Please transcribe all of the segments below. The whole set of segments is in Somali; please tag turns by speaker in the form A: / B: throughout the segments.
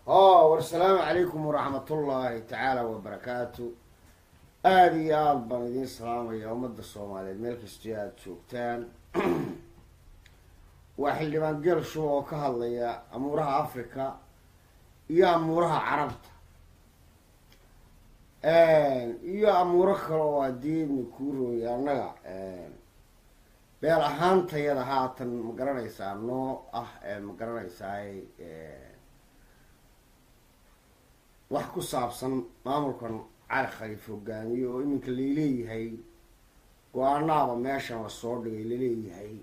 A: o war asalaamu calaykum waraxmatullaahi tacaala wabarakaatu aada iyo aada baan idiin salaamaya ummadda soomaaliyeed meel kastoo aada joogtaan waa xildhibaan geel shuba oo ka hadlaya amuuraha africa iyo amuuraha carabta iyo amuuro kale oo haddii kuu rooya annaga beel ahaantayada haatan ma garanaysaa noo ah ma garanaysaay wax ku saabsan maamulkan cali khaliif hogaamiye oo iminka laleeyahay go-aanaaba meeshan lasoo dhigay laleeyahay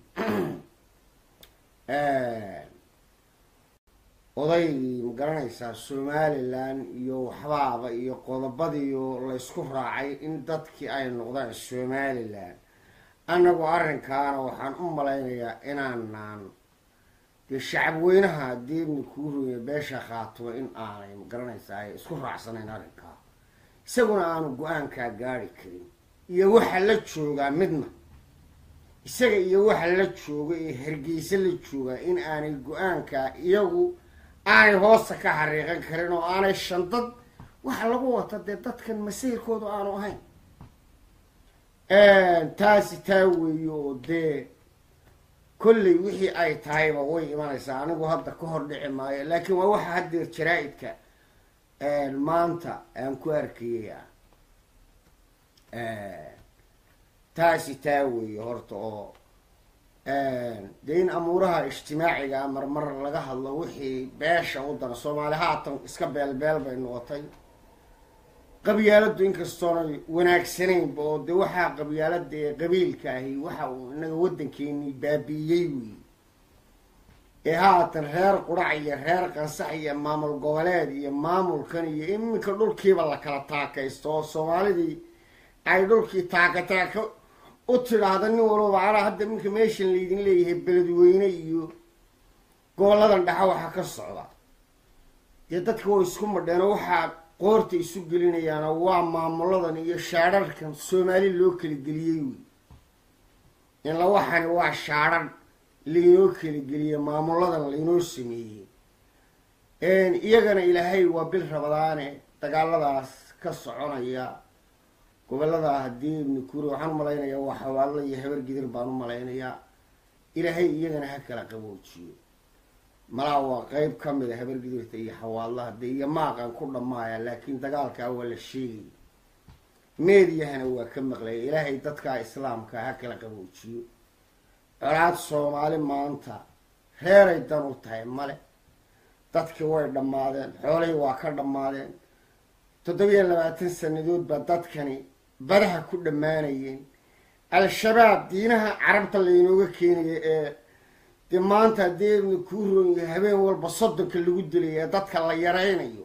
A: odaygii ma garanaysaa somalilan iyo waxbaaba iyo qodobadiiyo laysku raacay in dadkii ay noqdaan somalilan annagu arrinkaana waxaan u malaynayaa inaanaan dee shacab weynaha haddii ibni kuu rooya beesha khaatimo in aanay ma garanaysaa ay isku raacsanayn arrinkaa isaguna aanu go-aankaa gaari karin iyo waxa la joogaa midna isaga iyo waxa la jooga ee hargeysa la joogaa in aanay go-aankaa iyagu aanay hoosta ka xariiqan karin oo aanay shandad waxa lagu wata dee dadkan masiirkoodu aanu ahayn taasi taa weeye oo dee kolley wixii ay tahayba way imanaysaa anigu hadda ka hor dhici maayo laakiin waa waxa haddeer jaraa-idka maanta aan ku arkayay ah taasi taa weeye horta oo dee in amuuraha ijtimaaciga marmar laga hadlo wixii beesha wadana soomaali haatan iska beelbeel bay noqotay qabyaaladu inkastoonay wanaagsanaynba oo dee waxaa qabyaalada ee qabiilka ahi waxa uu inaga waddankeenii baabi'iyey wey ee haatan reer qurac iyo reer qansax iyo maamul goboleed iyo maamulkan iyo iminka dhulkiiba la kala taakaysto oo soomaalidii ay dhulkii taaka taaka u tidhaahda nin walba anaa hadda iminka meeshan laydin leeyahay beledweyne iyo goboladan dhexa waxaa ka socda dee dadka way isku madheenoo waxaa qoorta isu gelinayaana waa maamuladan iyo shaadharhkan soomaali loo kala geliyey wey inla waxani waa shaadharh laynoo kala geliyey maamuladan laynoo sameeyey iyagana ilaahay waa bil rabadaane dagaaladaas ka soconaya gobolada haddii ibni kuuri waxaan umalaynayaa waa xawaadla iyo habar gidir baan u malaynayaa ilaahay iyagana ha kala qaboojiyo malaa waa qeyb ka mid a habar gidirta iyo xawaadlaha dee iyo maaqan ku dhammaaya laakiin dagaalkaa waa la sheegaya meediyahana waa ka maqlaya ilaahay dadkaa islaamka ha kala qaboojiyo colaad soomaali maanta reeray dan u tahay male dadkii way dhammaadeen xoolihii waa ka dhammaadeen toddobiyo labaatan sanadood baa dadkani badaha ku dhammaanayeen al-shabaab diinaha carabta laynooga keenaya ee dee maanta haddii ibni kuu roonya habeen walba soddonka lagu dilaya ee dadka la yaraynayo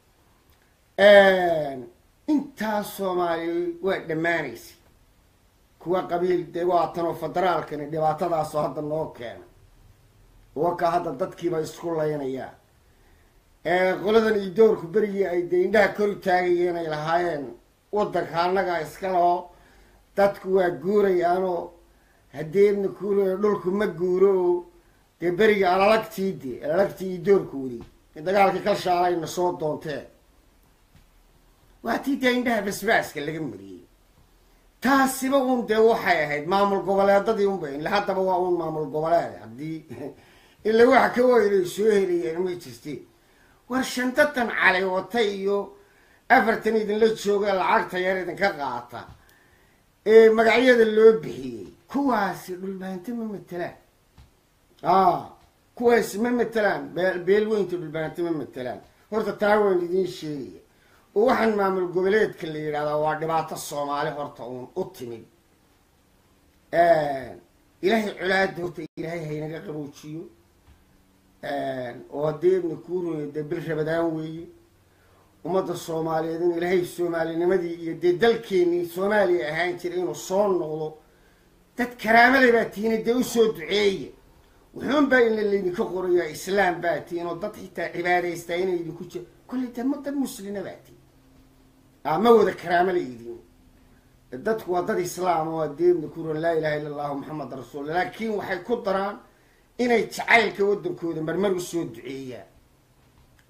A: intaa soomaaliya waa dhammaanaysa kuwa qabiil dee waatanoo federaalkani dhibaatadaasoo hadda noo keena waka hadda dadkiiba isku laynayaa qoladan iyo doorku berigii ay dee indhaha kor u taagayeen ay lahaayeen waddanka annaga iskaloo dadku waa guurayaanoo haddii ibni kuurooya dhulku ma guuro oo dee berigii alalagtii de alalagtii iyo doorku wadi dagaalkii kalshaalayna soo doonteen waa tii dee indhaha basbaaska laga mariyey taasiba un dee waxay ahayd maamul goboleedadii unba ila haddaba waa un maamul goboleed haddii ila waxa ka weynay soo helayeen ma jirteen war shantadan cali wata iyo afartan idinla jooga lacagta yar idinka qaata ee magacyada loo bixiyey kuwaasi dhulbaanti ma matelaan a kuwaasi ma matelaan beelweynta dhulbaanti ma matelaan horta taa waan idiin sheegaya oo waxaan maamul goboleedka la yidhahdaa waa dhibaato soomaali horta uun u timid ilaahay colaada horta ilaahay haynaga qaboojiyo oo haddii ibni kuurooya dee bil rabadaan weeye ummadda soomaaliyeed in ilaahay soomaalinimadii iyo dee dalkeenii soomaaliya ahaan jira inuu soo noqdo dad karaamada baa tihiina dee usoo duceeya wuxuun baa ina laydinka qorayaa islaam baa tihiin oo dad xitaa cibaadaystaa inay idinku jir kolley dee ma dad muslina baa tihin ma wada karaamo la idin dadku waa dad islaam oo haddii ibni kuuroon laa ilaha illa allahu maxamed rasuul laakiin waxay ku daraan inay jacaylka waddankooda marmar usoo duceeyaan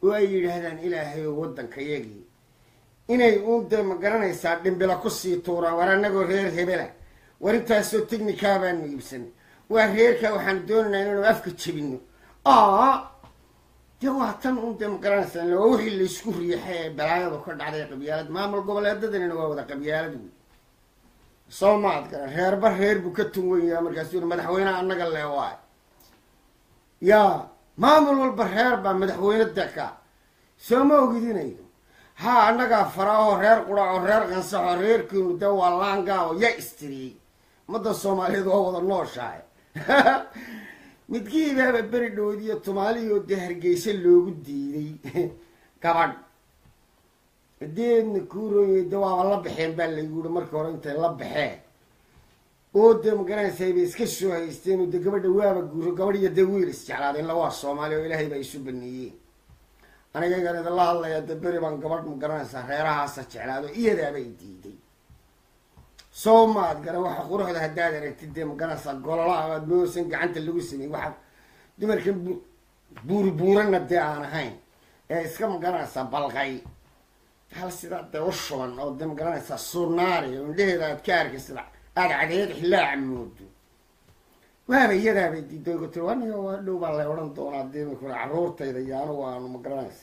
A: oo ay yidhaahdaan ilaahay oo waddankayagii inay uun dee ma garanaysaa dhimbila kusii tuuraan war annagoo reer hebela war intaasoo technikaa baanu iibsanay waa reerkaa waxaanu doonaynaa inaanu afka jebino aa dee waa tan un dee ma garanaysaa waa wixii laysku riixay ee balaayadu ka dhacday qabyaalad maamul goboleedadanina waa wada qabyaalad wey soo maad garan reerba reer buu ka tun wenyaa markaasu yiri madaxweyneha annaga lee waay yaa maamul walba reer baa madaxweyne deka soo ma ogidinaydo ha annagaa faraahoo reer quraco reer qansaxo reerkiinu dee waa laangaao ya istiriyey ummadda soomaaliyeed waa wada nooshahay midkiibaaba beri dhoodiyo tumaaliyo dee hargeysa loogu diiday gabadh deedna kuurooye de waaba la baxeen baa laygu yihi markii hore intay la baxeen oo dee magaranaysaa bay iska soo haysteen oo dee gabadha waaba guuro gabadh iyo dee wiil isjeclaaday illa waa soomaaliya oo ilaahay baa isu baneeyeen aniga igan idinla hadlayaa dee beri baan gabadh magaranaysaa reerahaasa jeclaado iyadaabay diiday soo maad garan waxa quruxda haddaad aragtid dee magaranaysaa gololaha aad moosan gacanta lagu sameeyey waxaa dumarkan buuri buurana dee aan ahayn ee iska magaranaysaa balqay hal sidaa dee u shuban oo dee magaranaysaa sunaari oo indhaheeda aad ka arkaysid aada cadeed xillaaca moodo waaba iyadaabay diiday ku tiri aniga waa dhow baa lay odhan doonaa dee makule carruurtayda iyo anigu aanu magaranaysa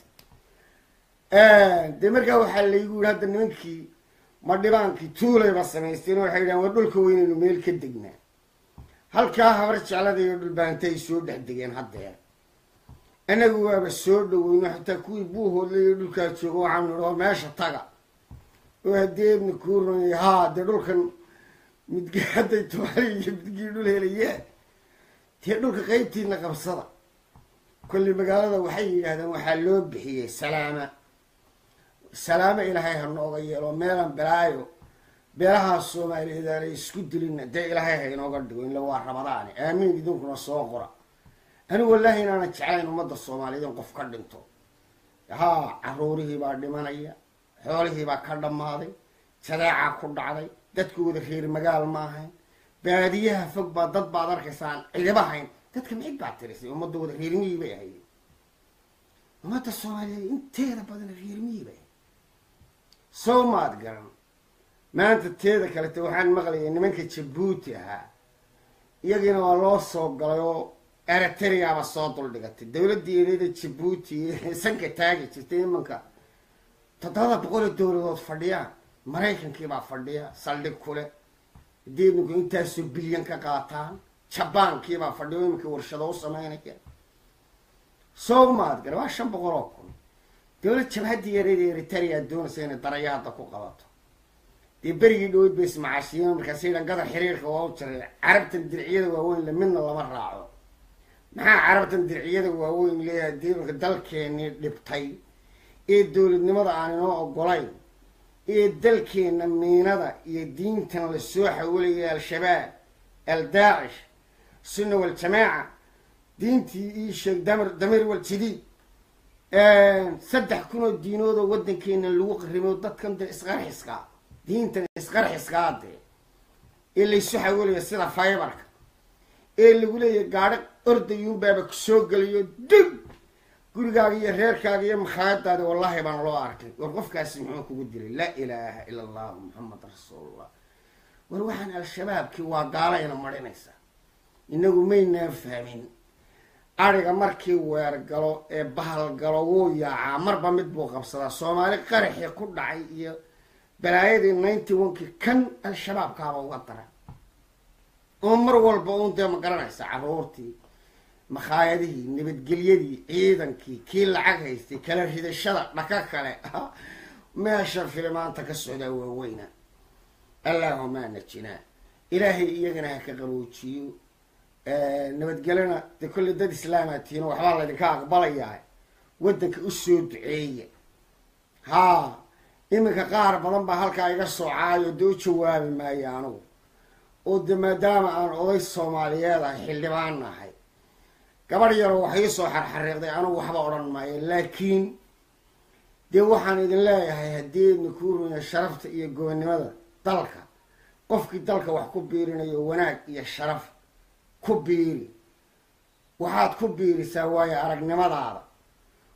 A: dee markaa waxaa laygu yihi hadda nimankii madhibaankii tuulayba samaysteen oo waxay yidhahan waa dhulka weynaynu meel ka degnaa halkaa habar jeclada iyo dhulbaanta ay soo dhex degeen haddeer anagu waaba soo dhaweyno xataa kuwii buuhoodla iyo dhulkaa jooga waxaanu nidhi oo meesha taga oo hadeedna kuuronay haa dee dhulkan midgi hadday tumaali iyo midgii dhul helayaan dee dhulka qeybtiina qabsada kolli magaalada waxay yidhaahdeen waxaa loo bixiyey salaama salaamo ilaahay ha nooga yeelo meelan belaayo beelahaa soomaaliyeed aanay isku dilina dee ilaahay ha inooga dhigo ila waa rabadaani aamiin idinkuna soo qora anigu wallaahi inaanan jeclayn ummadda soomaaliyeed in qof ka dhinto haa caruurihii baa dhimanaya xoolihii baa ka dhammaaday jadeecaa ku dhacday dadku wada reer magaal ma ahayn baadiyaha fog baa dad baad arkaysaan cidiba hayn dadka micid baa tirisay ummadda wada reermiyii bay ahayd ummadda soomaaliyeed inteeda badan reermiyii bay ahayd soo maad garan maanta teeda kalete waxaan maqlayay nimanka jabuuti ahaa iyagiina waa loo soo galay oo eritreaba soo duldhigatay dowladdii ereeda jabuuti sanka taagi jirtay imanka toddobada boqol oo dowladood fadhiyaan maraykankiibaa fadhiya saldhig kule haddii iminku intaasoo bilyan ka qaataan jabaankiibaa fadhiya o iminka warshado u sameynaya soo maad gara waa shan boqol oo kun dowlad jabhaddii ereeda eritrea doonaysa inay darayaada ku qabato dee berigii dhaweyd bay ismacaashiyeen markaasay dhan gadar xiriirka waa u jiray carabtan dirciyada waaweyn le midna lama raaco maxaa carabtan dirciyada waaweyn leeyahay dee iminka dalkeenii dhibtay ee dowladnimada aan inoo ogolayn ee dalkeenna miinada iyo diintan la soo xawilaya al-shabaab al-daacish sunna wal-jamaaca diintii ii sheeg damir damir wal-jadiid saddex kun oo diinood oo waddankeena lagu qarimo dadkan dee isqarxiskaa diintan isqarxiskaa dee ee laysu xawilaya sida faybarka ee lagu leeyahay gaadho ordayuunbaaba kusoo geliyo dib gurigaaga iyo reerkaaga iyo makhaayadaadi wallahi baan loo arkay war qofkaasi muxuu kugu diray laa ilaaha ila allahu muxamed rasuulullah war waxaan al-shabaabkii waa gaalayna marinaysaa inagu maynaan fahmin ariga markii weer galo ee bahal galo wuu yaacaa marba mid buu qabsadaa soomaali qaraxii ku dhacay iyo balaayadii ninety one-kii kan al-shabaabkaaba uga dara oo mar walba uun dee ma garanaysa carruurtii makhaayadihii nabadgelyadii ciidankii kii lacag haystay kala ridashada dhaka kale meesha filimaanta ka socdaa waaweyna allaahuma najinaa ilaahay iyagana ha ka qaboojiyo nabadgelyona dee kolley dad islaamaa tiino waxbaa laydinka aqbalayaa waddanka usoo duceeya haa iminka qaar badan baa halkaa iga soocaayo dee u jawaabi maayo anigu oo de maadaama aan oday soomaaliyeed ahay xildhibaan ahay gabadh yaroo wax ii soo xarxariiqday anigu waxba odhan maayo laakiin dee waxaan idin leeyahay haddii idna kuu runya sharafta iyo gobonnimada dalka qofkii dalka wax ku biirinayo wanaag iyo sharaf ku biiri waxaad ku biirisaa waayo aragnimadaada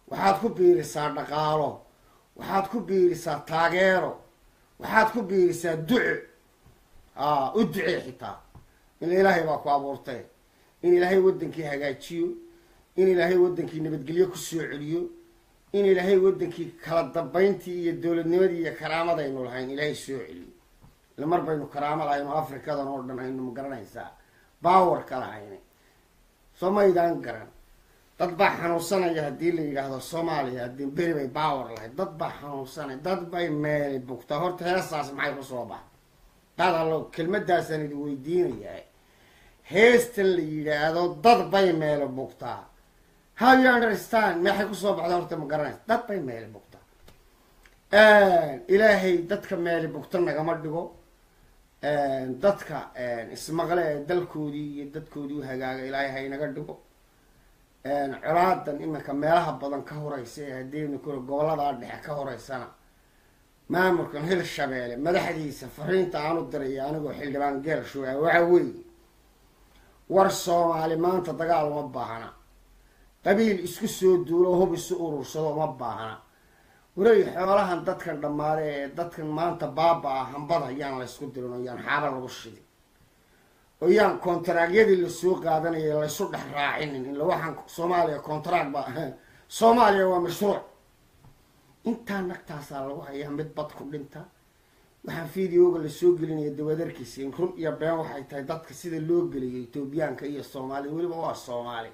A: waxaad ku biirisaa dhaqaalo waxaad ku biirisaa taageero waxaad ku biirisaa duco a u ducee xitaa in ilaahay baa ku abuurtay in ilaahay waddankii hagaajiyo in ilaahay waddankii nabadgelyo kusoo celiyo in ilaahay waddankii kala dambayntii iyo dowladnimadii iyo karaamadaynu lahayn ilaahay soo celiyo ila mar baynu karaamo lahayno afrikadan oo dhan aynu magaranaysaa bawarka lahayna soo maydaan garan dad baa xanuunsanaya haddii la yidhaahdo soomaaliya haddii beri bay bawer lahayd dad baa xanuunsanaya dad bay meeli bugtaa horta heestaas maxay kusoo baxa dad allo kelmadaasaan idin weydiinayaa heestan la yidhaahdo dad bay meeli bugtaa how you understand maxay kusoo baxda horta ma garanaysa dad bay meeli bugtaa ilaahay dadka meeli bugta nagama dhigo dadka ismaqle ee dalkoodii iyo dadkoodii u hagaaga ilaahay haynaga dhigo colaadan iminka meelaha badan ka horeysa ee hadeena kule gobolladaa dhexe ka horeysana maamulkan hil shabeelle madaxdiisa fariinta aan u diraya anigoo xildhibaan geel shugaa waxa weeye war soomaali maanta dagaal uma baahna qabiil isku soo duulo hub isu urursado uma baahna wareey xoolahan dadkan dhammaade ee dadkan maanta baaba ah hambada yaan laysku dirin oo yaan xaaba lagu shidin oo yaan kontaraagyadii lasoo qaadanaya laysu dhex raacinin ila waxaan soomaaliya contract ba soomaaliya waa mashruuc intaa nagtaasaa lagu hayaa mid bad ku dhinta waxaan videoga lasoo gelinaya dawadarkiisa in run iyo been waxay tahay dadka sida loo geliyo etoobiyaanka iyo soomaalida weliba waa soomaali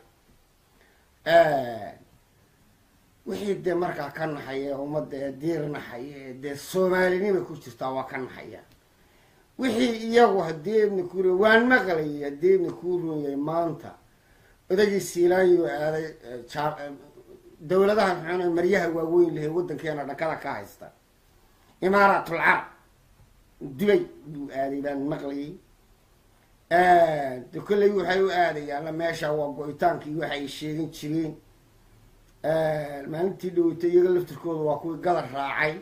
A: wixii dee markaa ka naxaya ummadda ee diir naxaya ee dee soomaalinima ku jirtaa waa ka naxaya wixii iyagu haddii ibni kuur waan maqlayay haddii ibni kuu runyay maanta odagii siilaanyo aaday dawladaha maxaan maryaha waaweyn lahay waddankeena dhakada ka haysta imaaratul carab dubay buu aaday baan maqlayay de kolley waxay u aadayaanna meesha waa go-itaankii waxay sheegin jireen maalintii dhaweytay iyaga laftirkooda waa kuwii gadar raacay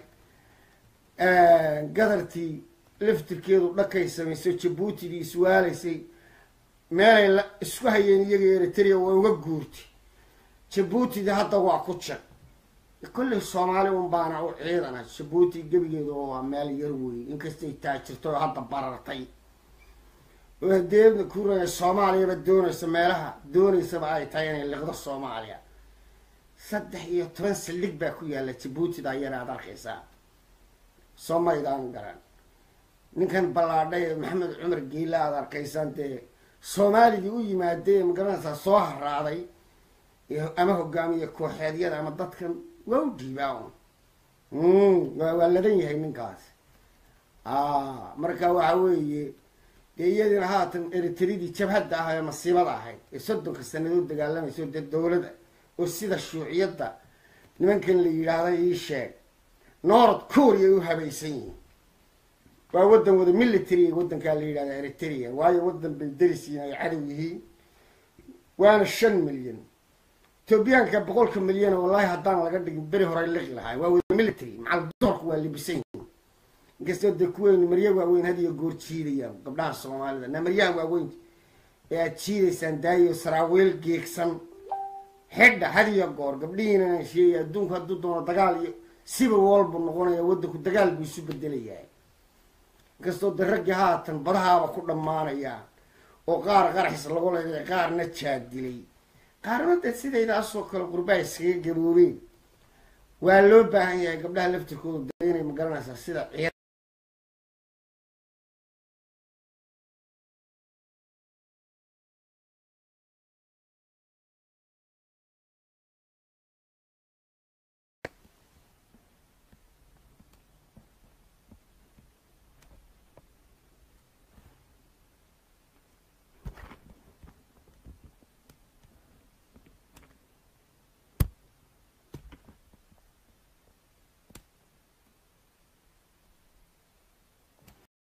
A: gadartii laftirkeedu dhakay samaysay jabuutidii iswaalaysay meelay la isku hayeen iyaga eritrea waa uga guurtay jabuutidii hadda waa ku jag kolley soomaali un baana u ciidana jabuuti gebigeedu waa meel yar weyn inkastay taajirto oo hadda barartay oo hadeedna ku raya soomaaliyaba doonaysa meelaha doonaysaba ay tahay inay liqdo soomaaliya saddex iyo toban saldhig baa ku yaalla jabuutida ayana aad arkaysaa soo maydaan garan ninkan ballaadhay maxamed cumar geila aad arkaysaan dee soomaaligii u yimaadee magaranaysaa soo haraaday ama hogaamiye kooxeedyada ama dadkan waa u dhiibaa un waa ladan yahay ninkaas marka waxa weeye dee iyadina haatan eritridii jabhadda ah ee masiibada ahayd ee soddonka sanadood dagaalamayso dee dawlada oo sida shuuciyadda nimankan la yidhaahda ii sheeg north korea ay u habaysan yihiin waa waddan wada military waddankaa la yidhahda eritrea waayo waddan bay darisiin ay cadow yihiin waana shan milyan etoobiyaanka boqolka milyan wallahi haddaan laga dhigin beri horay liqi lahaa waa wada military macal doorku waa libisan yihiin inkastoo dee kuweyn marya waaweyn had iyo goor jiidayaan gabdhaha soomaalida na maryaha waaweyn ee aad jiidaysaan daayo saraawiil geegsan xidha had iyo goor gabdhihiina sheegay adduunku hadduu doono dagaal iyo siba walbu noqonaya waddanku dagaal buu isu bedelayaa inkastoo de raggii haatan badahaaba ku dhammaanayaan oo qaar qaraxis lagu leeday qaarna jaadilay qaarna dee sidaydaasoo kale qurbaa iskaga gaboobeen waa loo baahan yahay gabdhaha laftirkooda de inay magaranaysaa sida